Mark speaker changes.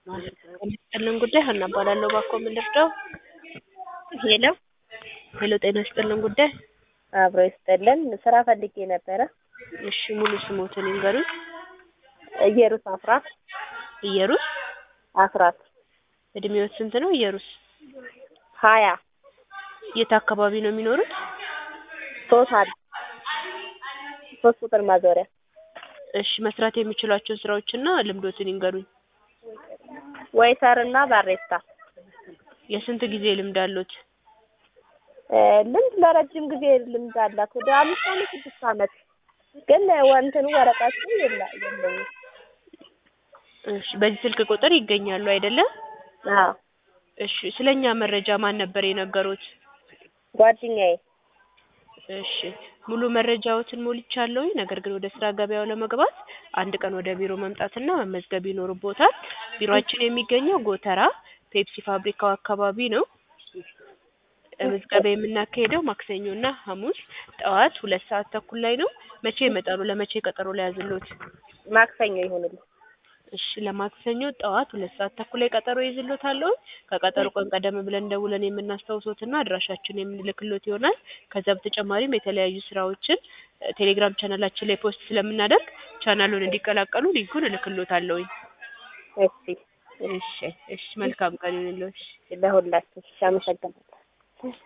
Speaker 1: ይስጥልን ጉዳይ ሀና እባላለሁ። እባክዎ ምን ልርዳው?
Speaker 2: ሄሎ
Speaker 1: ሄሎ ጤና ይስጥልን ጉዳይ።
Speaker 2: አብሮ ይስጥልን። ስራ ፈልጌ ነበረ።
Speaker 1: እሺ ሙሉ ስሞትን ይንገሩኝ።
Speaker 2: እየሩስ አስራት
Speaker 1: እየሩስ
Speaker 2: አስራት
Speaker 1: እድሜዎት ስንት ነው? እየሩስ
Speaker 2: ሀያ
Speaker 1: የት አካባቢ ነው የሚኖሩት?
Speaker 2: ቶታል ሶስት ቁጥር ማዞሪያ
Speaker 1: እሺ መስራት የሚችሏቸውን ስራዎችና ልምዶትን ይንገሩኝ።
Speaker 2: ወይተር እና ባሬስታ
Speaker 1: የስንት ጊዜ ልምድ አሉት?
Speaker 2: እ ልምድ ለረጅም ጊዜ ልምድ አላት። ወደ አምስት አመት ስድስት አመት ግን ወንትኑ ወረቀቱ የለ የለኝም።
Speaker 1: እሺ በዚህ ስልክ ቁጥር ይገኛሉ አይደለም?
Speaker 2: አዎ
Speaker 1: እሺ ስለኛ መረጃ ማን ነበር የነገሩት?
Speaker 2: ጓደኛዬ
Speaker 1: እሺ ሙሉ መረጃዎትን ሞልቻለሁኝ። ነገር ግን ወደ ስራ ገበያው ለመግባት አንድ ቀን ወደ ቢሮ መምጣትና መመዝገብ ይኖርቦታል። ቢሮአችን የሚገኘው ጎተራ ፔፕሲ ፋብሪካው አካባቢ ነው። ምዝገባ የምናካሄደው ማክሰኞና ሐሙስ ጠዋት ሁለት ሰዓት ተኩል ላይ ነው። መቼ ይመጣሉ? ለመቼ ቀጠሮ ሊያዝልዎት?
Speaker 2: ማክሰኞ ይሁንልኝ።
Speaker 1: እሺ ለማክሰኞ ጠዋት ሁለት ሰዓት ተኩል ላይ ቀጠሮ ይዝልዎታለሁ። ከቀጠሮ ቀን ቀደም ብለን ደውለን የምናስታውሶትና አድራሻችን የምንልክሎት ይሆናል። ከዛ በተጨማሪም የተለያዩ ስራዎችን እ ቴሌግራም ቻናላችን ላይ ፖስት ስለምናደርግ ቻናሉን እንዲቀላቀሉ ሊንኩን እልክሎታለሁኝ።
Speaker 2: እሺ
Speaker 1: እሺ እሺ መልካም ቀን ይሁንልዎት።
Speaker 2: ለሁላችሁ እሺ፣ አመሰግናለሁ።